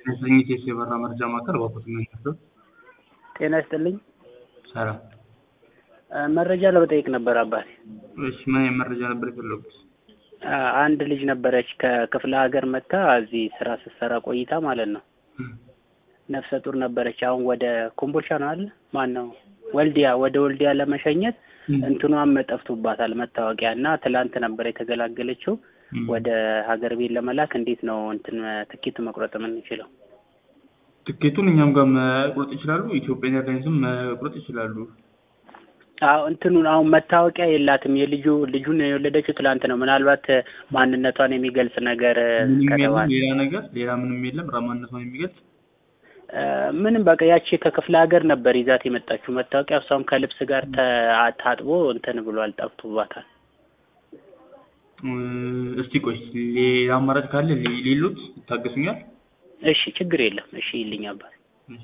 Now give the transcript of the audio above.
ከስኝት የበራ መረጃ ማዕከል እባክዎት ምን ነበር? ጤና ይስጥልኝ። ሰላም። መረጃ ለመጠየቅ ነበር አባቴ። እሺ ምን አይነት መረጃ ነበር የፈለጉት? አንድ ልጅ ነበረች ከክፍለ ሀገር መጥታ እዚህ ስራ ስትሰራ ቆይታ ማለት ነው። ነፍሰ ጡር ነበረች። አሁን ወደ ኮምቦልቻ ነው አለ ማን ነው ወልዲያ፣ ወደ ወልዲያ ለመሸኘት እንትኗም ጠፍቶባታል መታወቂያ እና ትላንት ነበር የተገላገለችው። ወደ ሀገር ቤት ለመላክ እንዴት ነው እንትን ትኬት መቁረጥ የምንችለው? ትኬቱን እኛም ጋር መቁረጥ ይችላሉ። ኢትዮጵያን ኤርላይንስም መቁረጥ ይችላሉ። አዎ እንትኑን አሁን መታወቂያ የላትም። የልጁ ልጁን የወለደችው ትላንት ነው። ምናልባት ማንነቷን የሚገልጽ ነገር ምንም የለም፣ ከተባለ ሌላ ነገር ሌላ ምንም የለም። ማንነቷን የሚገልጽ ምንም በቃ ያቺ ከክፍለ ሀገር ነበር ይዛት የመጣችው መታወቂያ። እሷም ከልብስ ጋር ተ- ታጥቦ እንትን ብሏል፣ ጠፍቶባታል። እስቲ ቆይ ሌላ አማራጭ ካለ ሌ- ሌሎት ይታገሱኛል። እሺ ችግር የለም። እሺ ይልኝ አባት። እሺ።